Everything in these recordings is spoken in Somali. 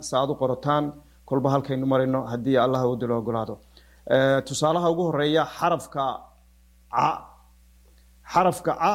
sa aad u qorataan kolba halkaynu marayno haddii allah awoodda la ogolaado tusaalaha ugu horeeya xarafka ca xarafka ca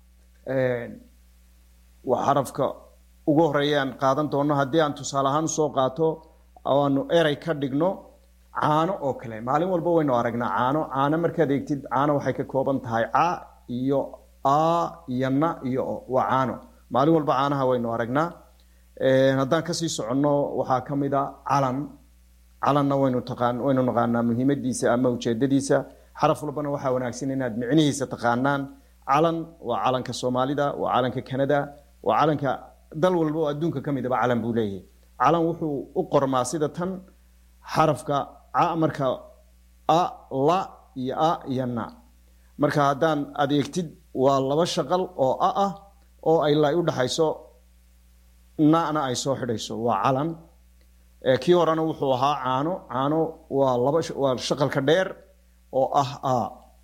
waa xarafka ugu horeeya aan qaadan doono haddii aan tusaale ahaan usoo qaato aanu erey ka dhigno caano oo kale maalin walba waynu aragnaa caano caano markaad eegtid caano waxay ka kooban tahay ca iyo a iyo na iyo o waa caano maalin walba caanaha waynu aragnaa haddaan kasii soconno waxaa ka mid a calan calanna waynu taqaan waynu naqaanaa muhiimadiisa ama ujeedadiisa xaraf walbana waxaa wanaagsan inaad micnihiisa taqaanaan calan waa calanka soomaalida waa calanka canada waa calanka dal walba oo adduunka ka midaba calan buu leeyahay calan wuxuu u qormaa sida tan xarafka ca marka a la iyo a iyo na marka haddaan adeegtid waa laba shaqal oo a ah oo ay la u dhaxayso na-na ay soo xidhayso waa calan kii horena wuxuu ahaa caano caano waa laba waa shaqalka dheer oo ah a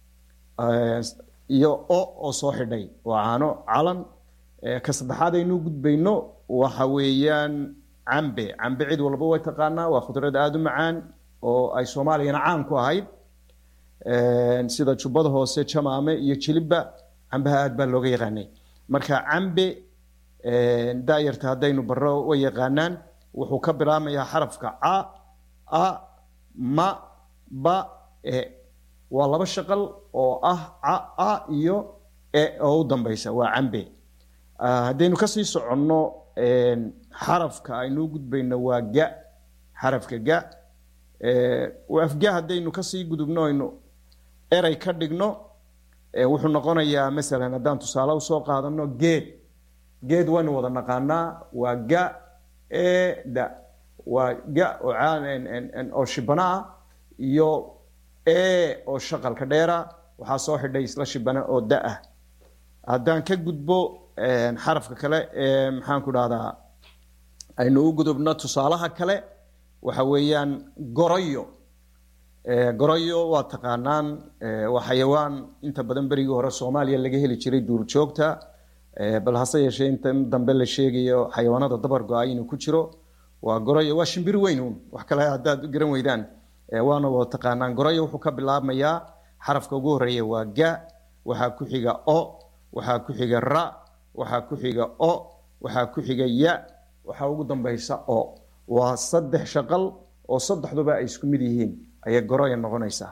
iyo o oo soo xidhay waa caano calan ka saddexaad aynu gudbayno waxa weeyaan cambe cambe cid walba way taqaanaa waa khudrad aada u macaan oo ay soomaaliyana caan ku ahayd sida jubbada hoose jamaame iyo jilibba cambaha aad baa looga yaqaanay marka cambe daayarta haddaynu baro way yaqaanaan wuxuu ka bilaabmayaa xarafka ca a ma ba e waa laba shaqal oo ah ca a iyo e oo u dambaysa waa cambe haddaynu kasii soconno xarafka aynu gudbayno waa ga xarafka ga afga haddaynu kasii gudubno aynu erey ka dhigno wuxuu noqonayaa masalan haddaan tusaale usoo qaadano geed geed waynu wada naqaanaa waa ga e da waa ga oo shibana ah iyo e oo shaqalka dheera waxaa soo xidhay isla shibana oo da ah haddaan ka gudbo xarafka kale ee maxaan ku dhahdaa aynu u gudubno tusaalaha kale waxa weeyaan goroyo goroyo waa taqaanaan waa xayawaan inta badan berigii hore soomaaliya laga heli jiray duurjoogta bal hase yeeshee intan dambe la sheegayo xayawaanada dabar go-ay inuu ku jiro waa goroyo waa shimbir weyn uun wax kale haddaad garan weydaan waana wada taqaanaan goroyo wuxuu ka bilaabmayaa xarafka ugu horeeya waa ga waxaa ku xiga o waxaa ku xiga ra waxaa ku xiga o waxaa ku xiga ya waxaa ugu dambaysa o waa saddex shaqal oo saddexduba ay isku mid yihiin ayay goroyo noqonaysaa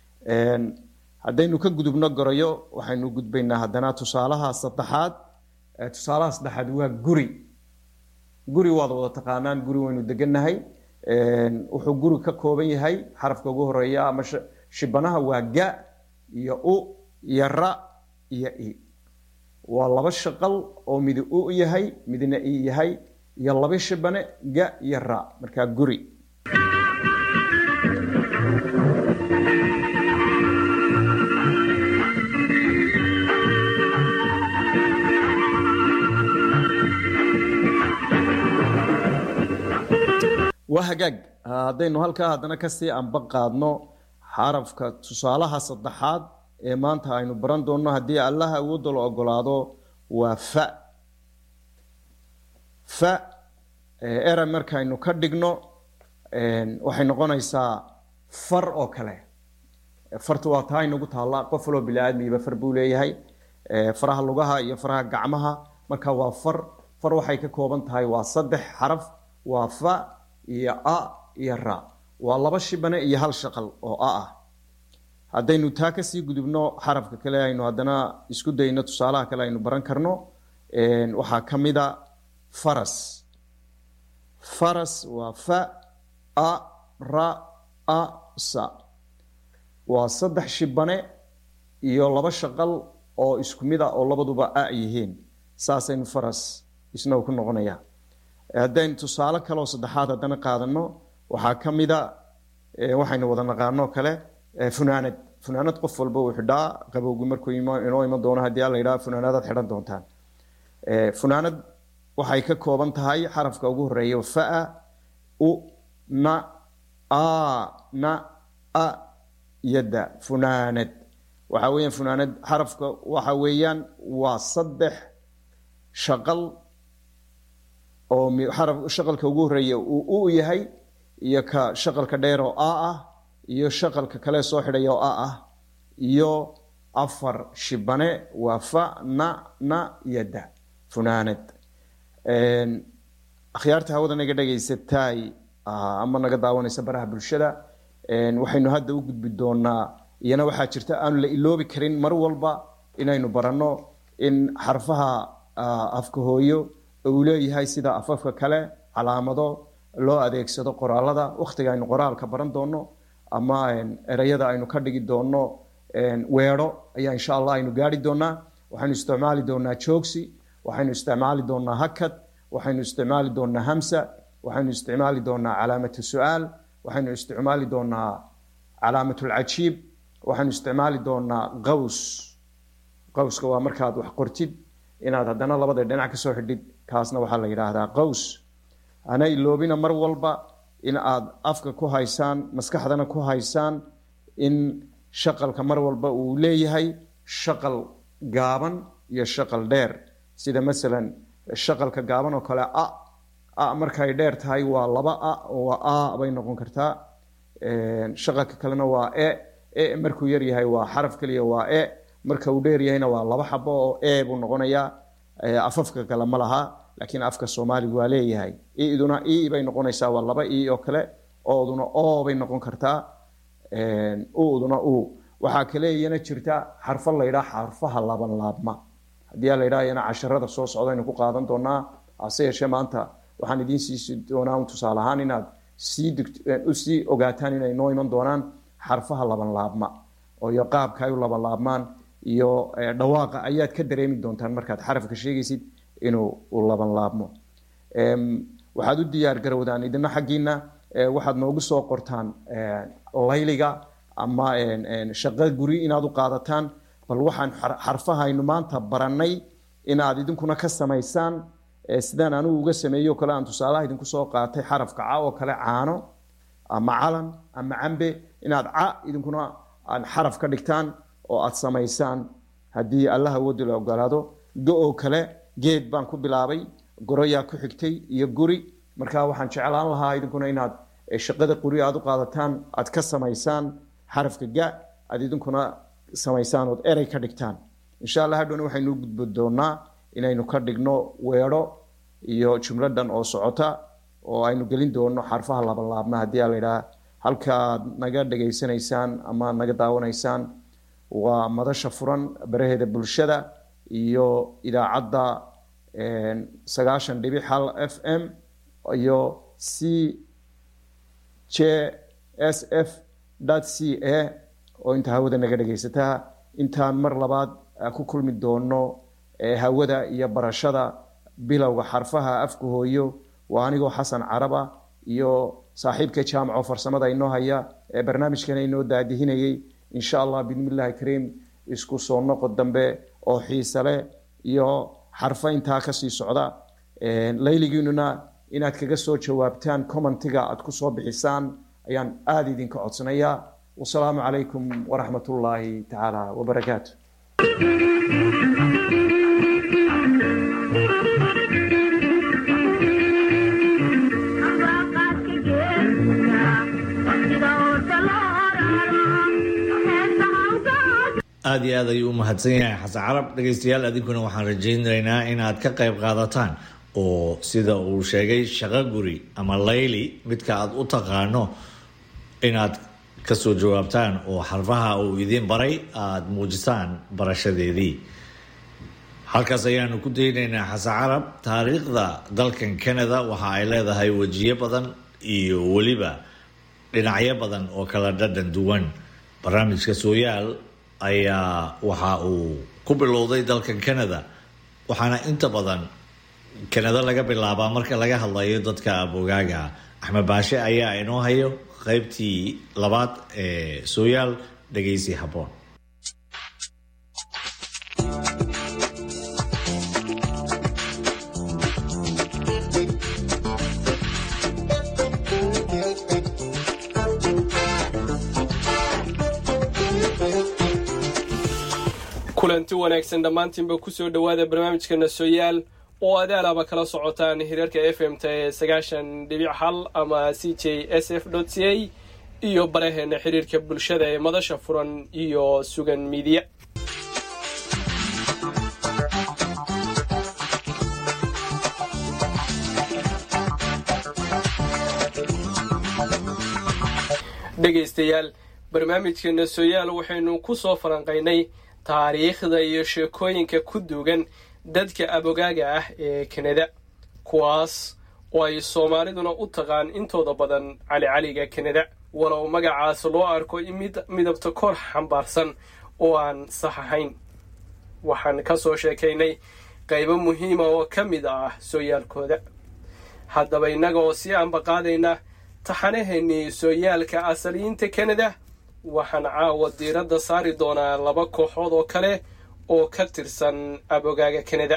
haddaynu ka gudubno goroyo waxaynu gudbaynaa haddana tusaalaha saddexaad tusaalaha saddexaad waa guri guri waad wada taqaanaan guri waynu degannahay wuxuu guri ka kooban yahay xarafka ugu horeeya ama shibanaha waa ga iyo u iyo ra iyo i waa laba shaqal oo midi u yahay midna i yahay iyo laba shibane ga iyo ra markaa guri waa hagaag haddaynu halkaa haddana kasii anba qaadno xarafka tusaalaha saddexaad ee maanta aynu baran doonno haddii allaha awoodda la ogolaado waa fa fa era markaynu ka dhigno waxay noqonaysaa far oo kale farta waa taa inagu taalla qof waloo bili-aadmiiba far buu leeyahay faraha lugaha iyo faraha gacmaha marka waa far far waxay ka kooban tahay waa saddex xaraf waa fa iyo a iyo ra waa laba shibane iyo hal shaqal oo a ah haddaynu taa kasii gudubno xarafka kale aynu haddana isku dayno tusaalaha kale aynu baran karno waxaa ka mid a faras faras waa fa a ra a sa waa saddex shibane iyo laba shaqal oo isku mid a oo labaduba a yihiin saasaynu faras isna uu ku noqonaya haddaynu tusaale kaleoo saddexaad haddana qaadano waxaa ka mida waxaynu wada naqaanoo kale funaanad funaanad qof walba uu xidhaa qabowgi markuu inoo iman doono haddii alla yidhaha funaanadaad xidhan doontaan funaanad waxay ka kooban tahay xarafka ugu horeeya faa u na a na a iyo da funaanad waxa weeyaan funaanad xarafka waxa weeyaan waa saddex shaqal oo xaraf shaqalka ugu horeeya uu u yahay iyo ka shaqalka dheer oo a ah iyo shaqalka kale soo xidhaya oo a ah iyo afar shibane waa fa na na iyo da funaanad akhyaarta hawada naga dhegaysataay ama naga daawanaysa baraha bulshada waxaynu hadda u gudbi doonaa iyana waxaa jirta aanu la iloobi karin mar walba inaynu baranno in xarfaha afka hooyo uu leeyahay sida afafka kale calaamado loo adeegsado qoraalada wakhtiga aynu qoraalka baran doono ama ereyada aynu ka dhigi doono weedho ayaa insha allah aynu gaari doonaa waxaynu isticmaali doonaa joogsi waxaynu isticmaali doonaa hakad waxaynu isticmaali doonaa hamsa waxaynu isticmaali doonaa calaamatu su-aal waxaynu isticmaali doonaa calaamatulcajiib waxaynu isticmaali doonaa qaws qawska waa markaad wax qortid inaad haddana labada dhinac kasoo xidhid kaasna waxaa la yidhaahdaa qaws hana iloobina mar walba in aad afka ku haysaan maskaxdana ku haysaan in shaqalka mar walba uu leeyahay shaqal gaaban iyo shaqal dheer sida masalan shaqalka gaaban oo kale a a markay dheer tahay waa laba a waa a bay noqon kartaa shaqalka kalena waa e e markuu yar yahay waa xaraf keliya waa e marka uu dheer yahayna waa laba xabo oo e buu noqonayaa afafka kale ma laha laakiin afka soomaaliga waa leeyahay iduna i bay noqonaysaa waa laba i oo kale ooduna o bay noqon kartaa uduna u waxaa kale iyana jirta xarfo la ydhaa xarfaha laban laabma haddii la ydhaa iyana casharada soo socda aynu ku qaadan doonaa hase yeeshee maanta waxaan idiin siisi doonaa un tusaale ahaan inaad sii usii ogaataan inay noo iman doonaan xarfaha laban laabma oo iyo qaabka ay u laban laabmaan iyo dhawaaqa ayaad ka dareemi doontaan markaad xarafka sheegaysid inuu u laban laabmo waxaad u diyaar garowdaan idina xaggiina waxaad noogu soo qortaan layliga ama shaqo guri inaad u qaadataan bal waxaan xarfahaynu maanta barannay inaad idinkuna ka samaysaan sidaan anigu uga sameeyo kale aan tusaalaha idinku soo qaatay xarafka ca oo kale caano ama calan ama cambe inaad ca idinkuna aad xaraf ka dhigtaan oo aad samaysaan haddii allah awoodi la ogolaado go oo kale geed baan ku bilaabay goroyaa ku xigtay iyo guri marka waxaan jeclaan lahaa idinkuna inaad shaqada quri aad u qaadataan aad ka samaysaan xarafka ga aad idinkuna samaysaan ood erey ka dhigtaan insha allah hadhowna waxaynu gudbi doonaa inaynu ka dhigno weedho iyo jumladan oo socota oo aynu gelin doono xarfaha labanlaabma haddii a laydhaha halkaaad naga dhegaysanaysaan ama naga daawanaysaan waa madasha furan baraheeda bulshada iyo idaacadda sagaashan dhibic hal f m iyo c j s f c a oo inta hawada naga dhegaysataa intaan mar labaad ku kulmi doono hawada iyo barashada bilowga xarfaha afka hooyo waa anigoo xasan caraba iyo saaxiibka jaamaco farsamada inoo haya ee barnaamijkana inoo daadihinayay insha allah bidmillahi kariim isku soo noqod dambe oo xiise leh iyo xarfo intaa kasii socda layligiinuna inaad kaga soo jawaabtaan commentiga aad ku soo bixisaan ayaan aada idinka codsanayaa wasalaamu calaykum waraxmat ullaahi tacaala wabarakaatu aada iyo aad ayuu u mahadsan yahay xasan carab dhegaystayaal adinkuna waxaan rajaynaynaa inaad ka qayb qaadataan oo sida uu sheegay shaqo guri ama layli midka aad u taqaano inaad kasoo jawaabtaan oo xarfaha uu idiin baray aada muujisaan barashadeedii halkaas ayaanu ku daynaynaa xasan carab taariikhda dalkan canada waxa ay leedahay wejiyo badan iyo weliba dhinacyo badan oo kala dhadhan duwan barnaamijka sooyaal ayaa waxa uu ku bilowday dalkan canada waxaana inta badan kanada laga bilaabaa marka laga hadlayo dadka abogaaga axmed baashe ayaa inoo hayo qaybtii labaad ee sooyaal dhegaysi habboon kulanti wanaagsan dhammaantiinba kusoo dhowaada barnaamijka nasoyaal oo adaalaaba kala socotaan hirarka f m t ee sagaashan dhibic hal ama c j s f c a iyo baraheena xiriirka bulshada ee madasha furan iyo sugan miidiya dhegaystayaal barnaamijkeena sooyaal waxaynu ku soo falanqaynay taariikhda iyo sheekooyinka ku duugan dadka abogaaga ah ee kanada kuwaas oo ay soomaaliduna u taqaan intooda badan calicaliga kanada walow magacaas loo arko mid midabta kor xambaarsan oo aan sax ahayn waxaan ka soo sheekaynay qaybo muhiima oo ka mid ah sooyaalkooda haddaba innaga oo sii ambaqaadayna taxanaheennii sooyaalka asaliyiinta kanada waxaan caawa diiradda saari doonaa laba kooxood oo kale oo ka tirsan abogaaga kanada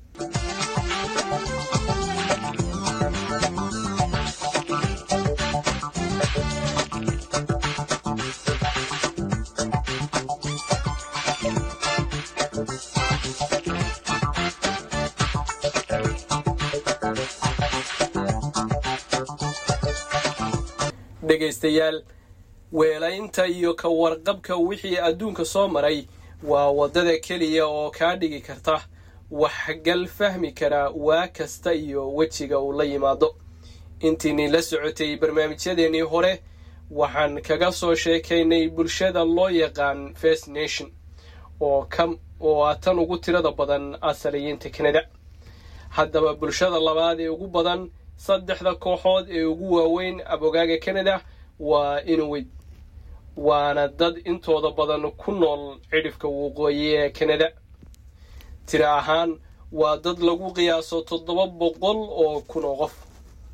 dhegaystayaal weelaynta iyo ka warqabka wixii adduunka soo maray waa waddada keliya oo kaa dhigi karta waxgal fahmi kara waa kasta iyo wejiga uu la yimaado intiinii la socotay barnaamijyadeennii hore waxaan kaga soo sheekaynay bulshada loo yaqaan first nation oo oo ah tan ugu tirada badan asaliyiinta kanada haddaba bulshada labaad ee ugu badan saddexda kooxood ee ugu waaweyn abogaaga kanada waa inuwid waana dad intooda badan ku nool cidhifka waqooyi ee kanada tira ahaan waa dad lagu qiyaaso toddoba boqol oo kun oo qof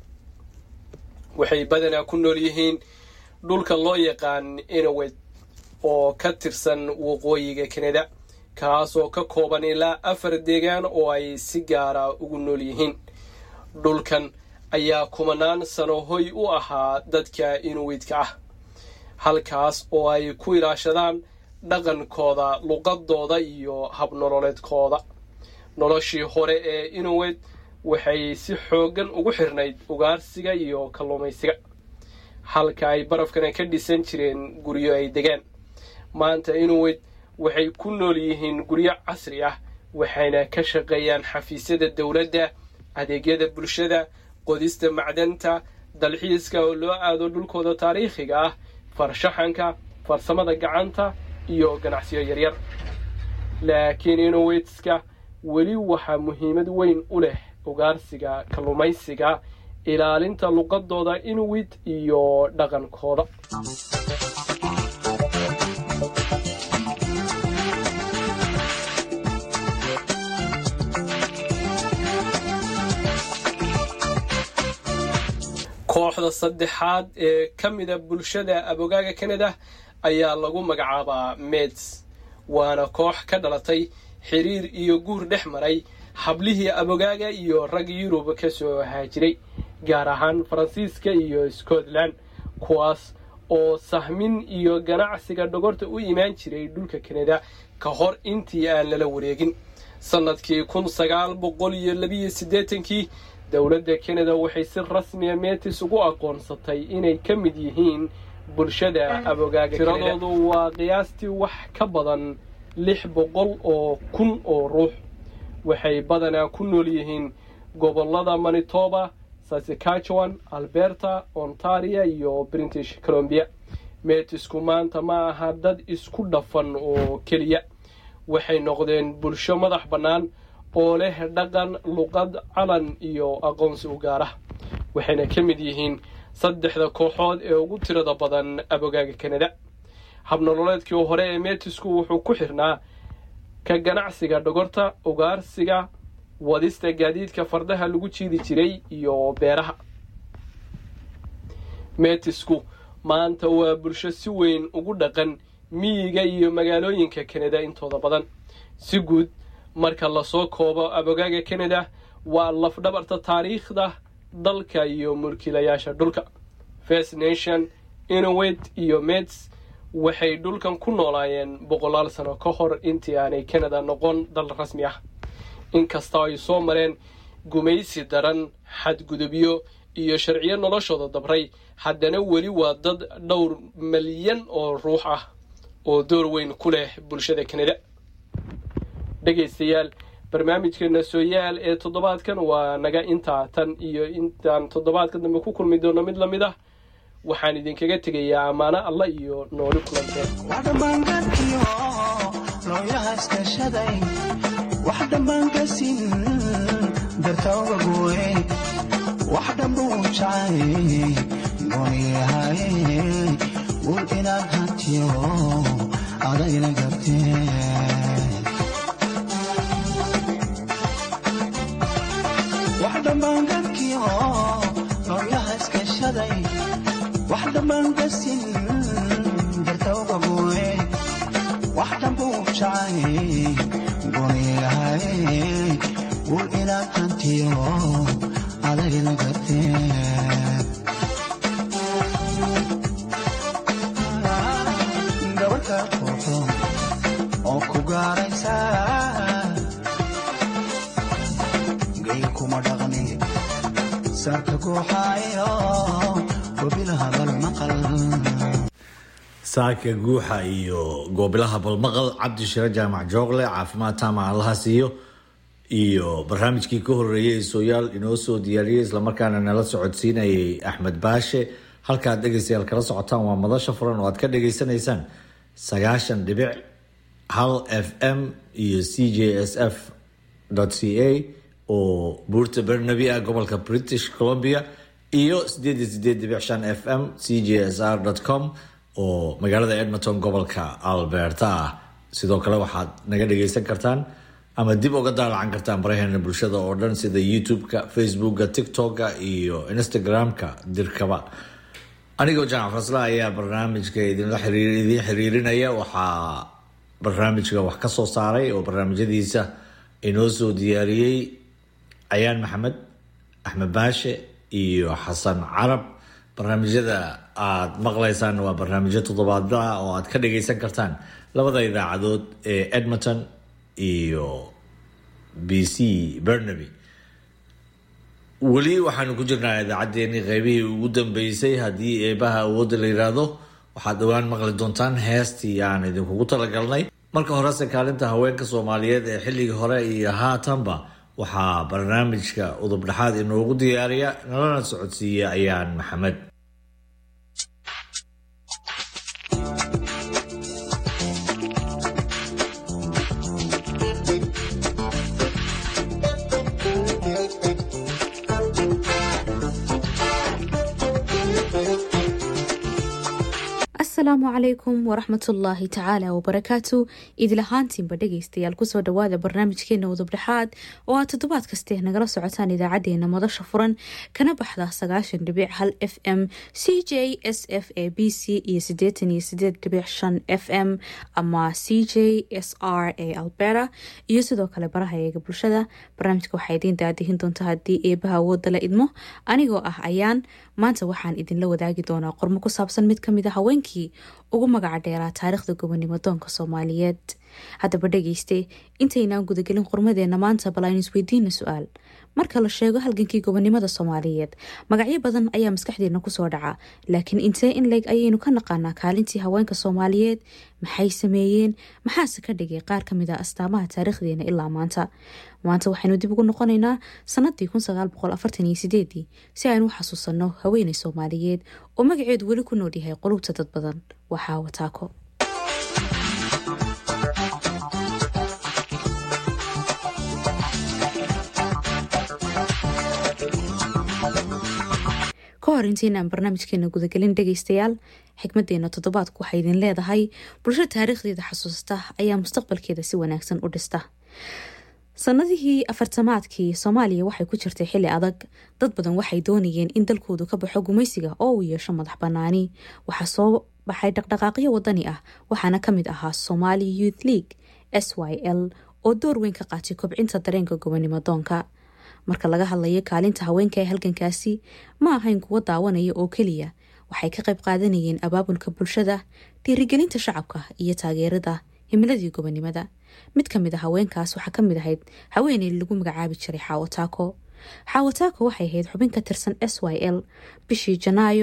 waxay badanaa ku nool yihiin dhulka loo yaqaan inuwid oo ka tirsan waqooyiga kanada kaas oo ka kooban ilaa afar deegaan oo ay si gaara ugu nool yihiin dhulkan ayaa kumanaan sano hoy u ahaa dadka inuwidka ah halkaas oo ay ku ilaashadaan dhaqankooda luqadooda iyo habnololeedkooda noloshii hore ee inuwid waxay si xooggan ugu xirnayd ugaarsiga iyo kalluumaysiga halka ay barafkana ka dhisan jireen guryo ay degaan maanta inuwid waxay ku nool yihiin guryo casri ah waxayna ka shaqeeyaan xafiisyada dowladda adeegyada bulshada qodista macdanta dalxiiska oo loo aado dhulkooda taariikhiga ah farshaxanka farsamada gacanta iyo ganacsiyo yaryar laakiin inuwitska weli waxaa muhiimad weyn u leh ugaarsiga kalluumaysiga ilaalinta luqadooda inuwit iyo dhaqankooda kooxda saddexaad ee ka mida bulshada abogaaga kanada ayaa lagu magacaabaa meds waana koox ka dhalatay xiriir iyo guur dhex maray hablihii abogaaga iyo rag yurub ka soo haajiray gaar ahaan faransiiska iyo scotland kuwaas oo sahmin iyo ganacsiga dhogorta u imaan jiray dhulka kanada ka hor intii aan lala wareegin sannadkii kun sagaal boqol iyo labiyo siddeetankii dowladda kanada waxay si rasmiya metis ugu aqoonsatay inay ka mid yihiin bulshada abogaaga tiradoodu waa qiyaastii wax ka badan lix boqol oo kun oo ruux waxay badanaa ku nool yihiin gobollada manitoba saskatchewan alberta ontaria iyo british colombia metisku maanta ma aha dad isku dhafan oo keliya waxay noqdeen bulsho madax bannaan oo leh dhaqan luqad calan iyo aqoonsi u gaarah waxayna ka mid yihiin saddexda kooxood ee ugu tirada badan abogaaga kanada habnololeedkii hore ee metisku wuxuu ku xirnaa ka ganacsiga dhogorta ugaarsiga wadista gaadiidka fardaha lagu jiidi jiray iyo beeraha metisku maanta waa bulsho si weyn ugu dhaqan miyiga iyo magaalooyinka kanada intooda badan si guud marka lasoo koobo abogaaga kanada waa lafdhabarta taariikhda dalka iyo mulkiilayaasha dhulka first nation inowet iyo mets waxay dhulkan ku noolaayeen boqolaal sano ka hor intii aanay kanada noqon dal rasmi ah inkastoo ay soo mareen gumaysi daran xadgudubyo iyo sharciyo noloshooda dabray haddana weli waa dad dhowr malyan oo ruux ah oo door weyn ku leh bulshada kanada dhegaystayaal barnaamijkeena sooyaal ee toddobaadkan waa naga intaa tan iyo intaan toddobaadka dambe ku kulmi doono mid lamid ah waxaan idinkaga tegayaa ammaano alla iyo nooli kulanteen wax dhammaangaadkiyo looyaha iskashaday wax dhammaankasin dartawga gooye wax dhamba uu jacay gooniyahaye wul inaad hantiyo adayna garteen wax dhammaangaadkiyo looyaha iskashaday wax dhammaankasin dartawga gooye wax dhamba uu jacay gooniyahaye wul inaad hantiyo adagina garteen gabarka quuxo oo ku gaaraysa gay kuma dhaqni sarka guuxaayo gobilaha bal maqal saaka guuxa iyo goobilaha balmaqal cabdi shire jaamac joogle caafimaad taama allaha siiyo iyo barnaamijkii ka horeeyay ee sooyaal inoo soo diyaariyey islamarkaana nala socodsiinayay axmed baashe halkaad dhegaystayaal kala socotaan waa madasha furan oo aad ka dhageysanaysaan sagaashan dhibic hal f m iyo c j s f c a oo buurta bernabi ah gobolka british columbia iyo sideed iyo sideed dhibic shan f m c j s r com oo magaalada edmonton gobolka alberta ah sidoo kale waxaad naga dhageysan kartaan ama dib uga daalacan kartaan baraheena bulshada oo dhan sida youtube-ka facebooka tiktok-ka iyo instagram-ka dirkaba anigoo jamac fasla ayaa barnaamijka idinla xiriir idiin xiriirinaya waxaa barnaamijka wax ka soo saaray oo barnaamijyadiisa inoo soo diyaariyey cayaan maxamed axmed baashe iyo xasan carab barnaamijyada aada maqlaysaan waa barnaamijyo toddobaadla ah oo aad ka dhageysan kartaan labada idaacadood ee edmonton iyo b c bernaby weli waxaanu ku jirnaa idaacaddeenii qeybihii ugu dambeysay haddii eebaha awoodda la yidhaahdo waxaad dhowaan maqli doontaan heestii aan idinkugu talagalnay marka horese kaalinta haweenka soomaaliyeed ee xilligii hore iyo haatanba waxaa barnaamijka udub dhexaad inoogu diyaariya nalana socodsiiya ayaan maxamed asalaamu calaykum waraxmatullaahi tacaala wabarakaatu idilahaantiinba dhegaystayaal kusoo dhawaada barnaamijkeena udubdhexaad oo aad toddobaad kaste nagala socotaan idaacadeena madasha furan kana baxda sagaashan dhibic hal f m c j s f a b c iyo sideetan iyo sideed dhibic shan f m ama c j s r a alberta iyo sidoo kale baraha eega bulshada barnaamijka waxaa idiin daadihin doonta haddii eebaha awooda la idmo anigoo ah ayaan maanta waxaan idinla wadaagi doonaa qormo ku saabsan mid kamid a haweenkii ugu magaca dheeraa taariikhda gobonimo doonka soomaaliyeed haddaba dhegeyste intaynaan gudagelin qormadeena maanta bal aynu isweydiina su-aal marka la sheego halgankii gobonimada soomaaliyeed magacyo badan ayaa maskaxdeena kusoo dhaca laakiin intee in leeg ayaynu ka naqaanaa kaalintii haweenka soomaaliyeed maxay sameeyeen maxaase ka dhigay qaar kamid a astaamaha taariikhdeena ilaa maanta maanta waxaynu dib ugu noqonaynaa sanadii si aynu u xasuusanno haweeney soomaaliyeed oo magaceedu weli ku nool yahay qulubta dad badan waxaa wataako ka hor intaynaan barnaamijkeena gudagelin dhegaystayaal xikmadeena toddobaadku waxay idin leedahay bulsho taariikhdeeda xasuusta ayaa mustaqbalkeeda si wanaagsan u dhista sanadihii afartamaadkii soomaaliya waxay ku jirtay xili adag dad badan waxay doonayeen in dalkoodu ka baxo gumaysiga oo uu yeesho madax banaani waxaa soo baxay dhaqdhaqaaqyo wadani ah waxaana kamid ahaa somali youth league s y l oo door weyn ka qaatay kobcinta dareenka gobonimo doonka marka laga hadlayo kaalinta haweenka ee halgankaasi ma ahayn kuwo daawanaya oo keliya waxay ka qayb qaadanayeen abaabulka bulshada dhiirigelinta shacabka iyo taageerada himiladii gobonimada mid kamid a haweenkaas waxaa kamid ahayd haweeney lagu magacaabi jiray xaawo taako xaawataako waxay ahayd xubin ka tirsan s y l bishii janaayo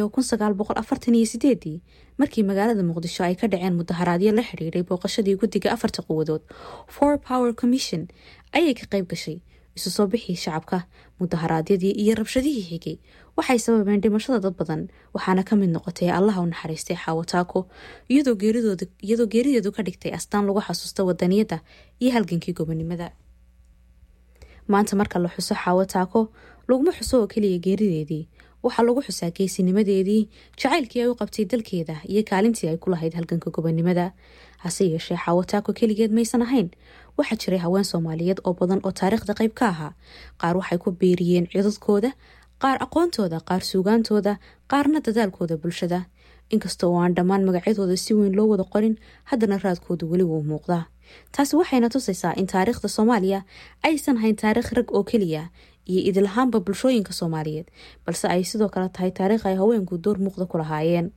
markii magaalada muqdisho ay ka dhaceen mudaharaadyo la xidhiiray booqashadii guddiga afarta quwadood for power commission ayay ka qayb gashay isu soo bixii shacabka mudaharaadyadii iyo rabshadihii xigay waxay sababeen dhimashada dad badan waxaana ka mid noqotay allaha u naxariistay xaawataako iyadoo geerideedu ka dhigtay astaan lagu xasuusta wadaniyadda iyo halgankii gobonimada maanta marka la xuso xaawataako laguma xuso oo keliya geerideedii waxaa lagu xusaa geesinimadeedii jacaylkii ay u qabtay dalkeeda iyo kaalintii ay ku lahayd halganka gobonimada hase yeeshee xaawataako keligeed maysan ahayn waxaa jiray haween soomaaliyeed oo badan oo taariikhda qayb ka ahaa qaar waxay ku beeriyeen cidadkooda qaar aqoontooda qaar suugaantooda qaarna dadaalkooda bulshada inkasta oo aan dhammaan magacyadooda si weyn loo wada qorin haddana raadkoodu weli wuu muuqdaa taasi waxayna tusaysaa in taariikhda soomaaliya aysan hayn taariikh rag oo keliya iyo idilahaanba bulshooyinka soomaaliyeed balse ay sidoo kale tahay taariikh ay haweenku door muuqda ku lahaayeen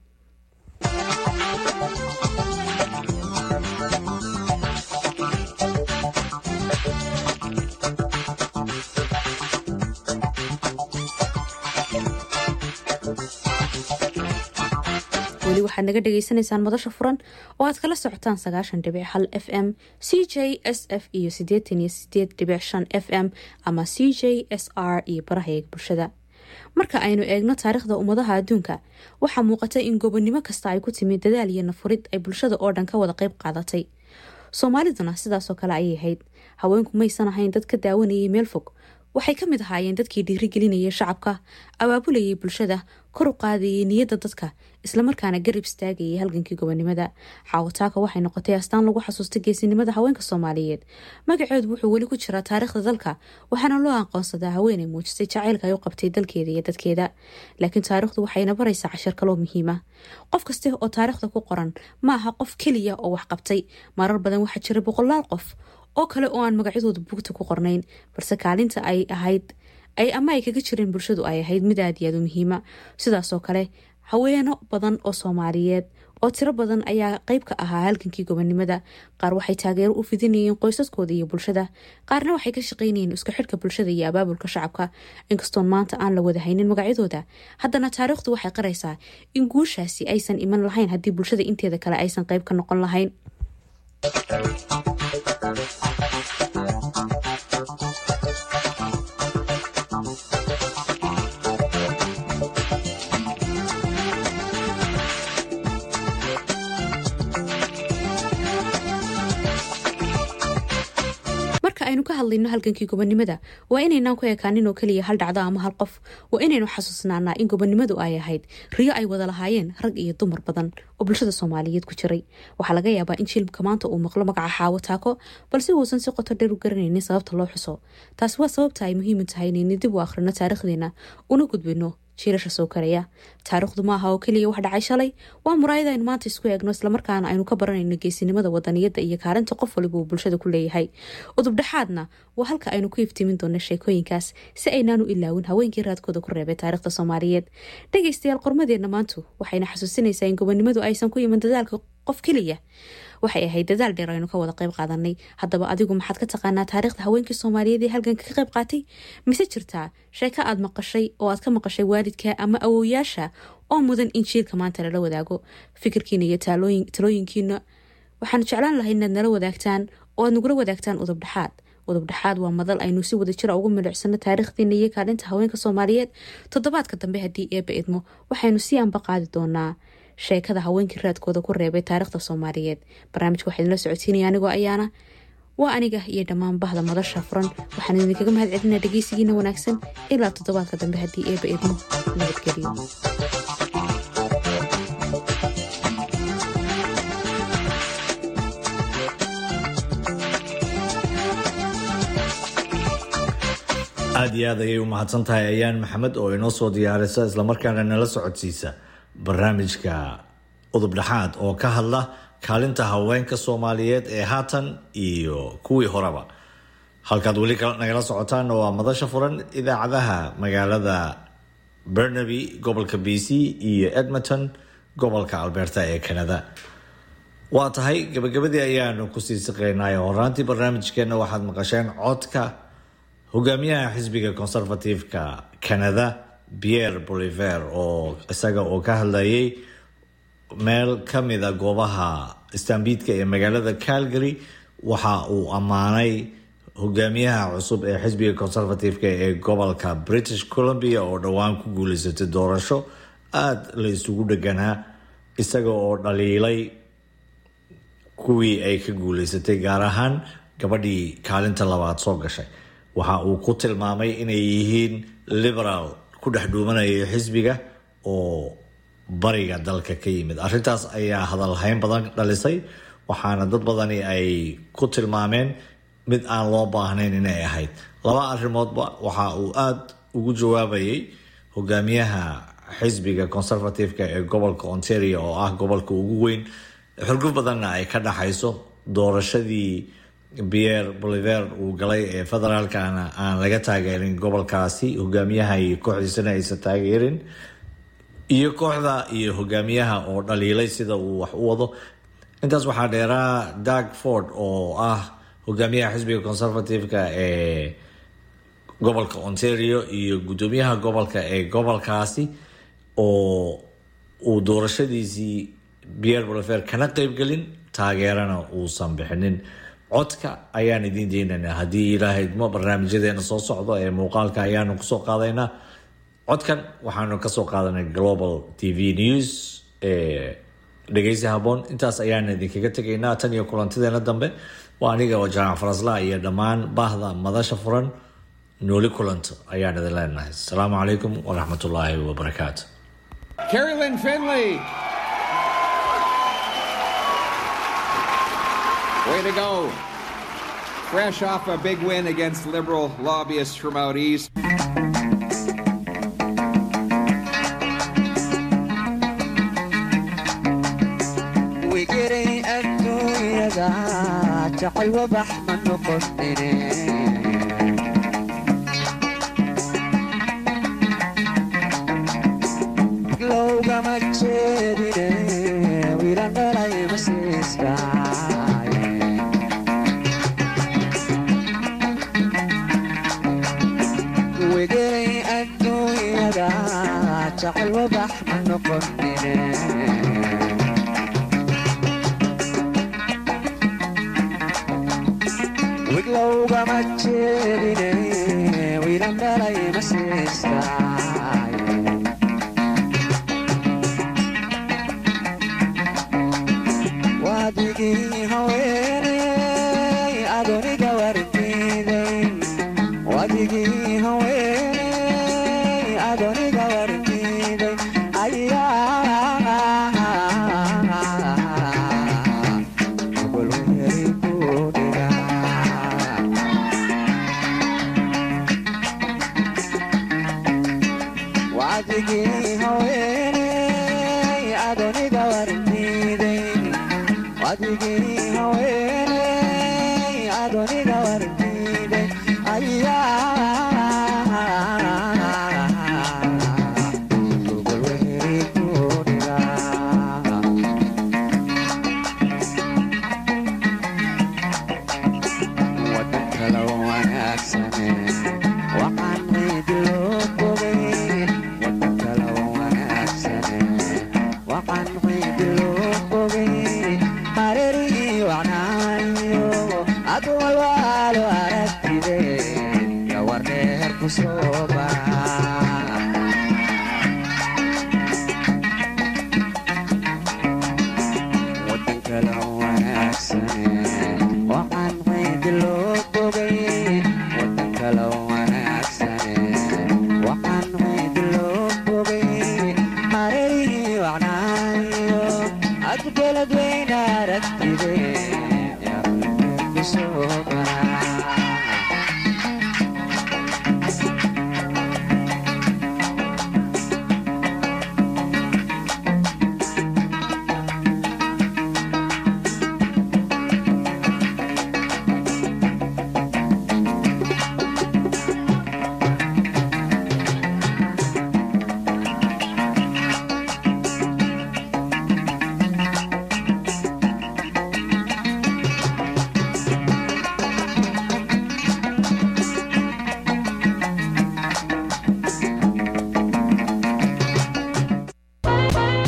weli waxaad naga dhagaysanaysaan madasha furan oo aad kala socotaan sagaashan dhibic hal f m c j s f iyo sideetan iyo sideed dhibic shan f m ama c j s r iyo barahayaga bulshada marka aynu eegno taariikhda ummadaha adduunka waxaa muuqata in gobonnimo kasta ay ku timid dadaal iyo nafurid ay bulshada oo dhan ka wada qayb qaadatay soomaaliduna sidaasoo kale ayay ahayd haweenku maysan ahayn dad ka daawanayay meel fog waxay ka mid ahaayeen dadkii dhiirigelinayay shacabka abaabulayay bulshada kor u qaadayay niyadda dadka islamarkaana garab istaagayay halgankii gobonimada xaawataaka waxay noqotay astaan lagu xasuusta geesinimada haweenka soomaaliyeed magaceedu wuxuu weli ku jiraa taariikhda dalka waxaana loo aqoonsadaa haweenay muujisay jacaylka ay u qabtay dalkeeda iyo dadkeeda laakiin taariikhdu waxayna baraysaa cashar kaloo muhiima qof kaste oo taariikhda ku qoran ma aha qof keliya oo wax qabtay marar badan waxaa jira boqolaal qof oo kale oo aan magacyadooda buugta ku qornayn balse kaalinta ay ahayd ay ama ay kaga jireen bulshadu ay ahayd mid aad iyo aad u muhiima sidaasoo kale haweeno badan oo soomaaliyeed oo tiro badan ayaa qeyb ka ahaa halgankii gobonimada qaar waxay taageero u fidinayeen qoysaskooda iyo bulshada qaarna waxay ka shaqaynayeen isku xidhka bulshada iyo abaabulka shacabka inkastoon maanta aan la wada haynin magacyadooda haddana taariikhdu waxay qaraysaa in guushaasi aysan iman lahayn haddii bulshada inteeda kale aysan qeyb ka noqon lahayn aynu ka hadlayno halgankii gobonimada waa inaynaan ku ekaanin oo keliya hal dhacdo ama hal qof waa inaynu xasuusnaanaa in gobonimadu ay ahayd riyo ay wada lahaayeen rag iyo dumar badan oo bulshada soomaaliyeed ku jiray waxaa laga yaabaa in jilmka maanta uu maqlo magaca xaawo taako balse uusan si qoto dheer u garanaynin sababta loo xuso taasi waa sababta ay muhiimu tahay inaynu dib u akhrino taariikhdeena una gudbino jiirasha soo karaya taariikhdu ma aha oo keliya wax dhacay shalay waa muraayad aynu maanta isku eegno islamarkaana aynu ka baranayno geesinimada wadaniyadda iyo kaalinta qof waliba uu bulshada ku leeyahay udubdhexaadna waa halka aynu ku iftiimin doono sheekooyinkaas si aynaan u ilaawin haweenkii raadkooda ku reebay taariikhda soomaaliyeed dhegaystayaal qormadeenna maantu waxayna xasuusinaysaa in gobonimadu aysan ku iman dadaalka qof keliya waxay ahayd dadaal dheer aynu ka wada qayb qaadanay haddaba adigu maxaad ka taqaanaa taariikhda haweenkii soomaaliyeed ee halganka ka qayb qaatay mise jirtaa sheeko aad maqashay oo aad ka maqashay waalidka ama awowyaasha oo mudan in jiilka maanta lala wadaago fikirkiina iyo talooyinkiina waxaanu jeclaan lahay inaad nala wadaagtaan oo aad nagula wadaagtaan udubdhexaad udubdhexaad waa madal aynu si wada jira ugu milicsano taariikhdiina iyo kaalinta haweenka soomaaliyeed toddobaadka dambe haddii eeba idmo waxaynu si anba qaadi doonaa sheekada haweenkii raadkooda ku reebay taariikhda soomaaliyeed barnaamijka waxaa idinla socodsiinaya anigoo ayaana waa aniga iyo dhammaan bahda madasha furan waxaan idinkaga mahad celinaa dhegeysigiina wanaagsan ilaa toddobaadka dambe haddii eeba idmo nabadgeliyo aada iyo aad ayay u mahadsan tahay ayaan maxamed oo inoo soo diyaarisa islamarkaana nala socodsiisa barnaamijka udubdhexaad oo ka hadla kaalinta haweenka soomaaliyeed ee haatan iyo kuwii horeba halkaad weli nagala socotaan waa madasha furan idaacadaha magaalada bernaby gobolka b c iyo edmonton gobolka alberta ee canada waa tahay gabagabadii ayaanu kusii siqeynay horaantii barnaamijkeena waxaad maqasheen codka hogaamiyaha xisbiga conservative-ka canada pierre boliver oo isaga oo ka hadlayay meel ka mida goobaha istanbiidka ee magaalada calgary waxa uu ammaanay hogaamiyaha cusub ee xisbiga conservative-ka ee gobolka british columbia oo dhowaan ku guuleysatay doorasho aada la isugu dheganaa isaga oo dhaliilay kuwii ay ka guuleysatay gaar ahaan gabadhii kaalinta labaad soo gashay waxa uu ku tilmaamay inay yihiin liberaal ku dhex dhuumanaya xisbiga oo bariga dalka ka yimid arrintaas ayaa hadalhayn badan dhalisay waxaana dad badani ay ku tilmaameen mid aan loo baahnayn inay ahayd laba arrimoodba waxa uu aada ugu jawaabayay hogaamiyaha xisbiga conservative-ka ee gobolka ontario oo ah gobolka ugu weyn xurguf badanna ay ka dhaxayso doorashadii pierre boliver uu galay ee federaalkana aan laga taageerin gobolkaasi hogaamiyaha iyo kooxdiisana aysan taageerin iyo kooxda iyo hogaamiyaha oo dhaliilay sida uu wax u wado intaas waxaa dheeraa dag ford oo ah hogaamiyaha xisbiga conservative-ka ee gobolka ontario iyo guddoomiyaha gobolka ee gobolkaasi oo uu doorashadiisii pierre boliver kana qeybgelin taageerana uusan bixinin codka ayaan idiin deynaynaa haddii ilaahay idmo barnaamijyadeena soo socdo ee muuqaalka ayaanu kusoo qaadaynaa codkan waxaanu kasoo qaadanay global t v news ee dhegeysi haboon intaas ayaan idinkaga tegaynaa tan iyo kulantideena dambe waa aniga oo jaamac farasla iyo dhammaan baahda madasha furan nooli kulanto ayaan idin leenahay asalaamu calaykum waraxmatullaahi wabarakaatu Carolyn Finley. Way to go. Fresh off a big win against liberal lobbyists from out east. wigiray adduunyada jacay wabax ma noqotine lowgama jeedine wiilan dhalay masiiskaaye wigiray adduunyada jacay wabax ma noqotine wiglowgama jeedine wiilan dhalay masiiskaaye waadigii haweeney adoniga wardiiday waadigii haweeney adoniga wardiiday ayaa golweheri ku dhigaa waadigii haweeney adoniga wardiiday waadigii haweeney adoniga wardiiday ayaa golweheri ku dhigaa wadan kala wanaagsane waxaan ciidi loo bogay wadan kala wanaagsane waxaan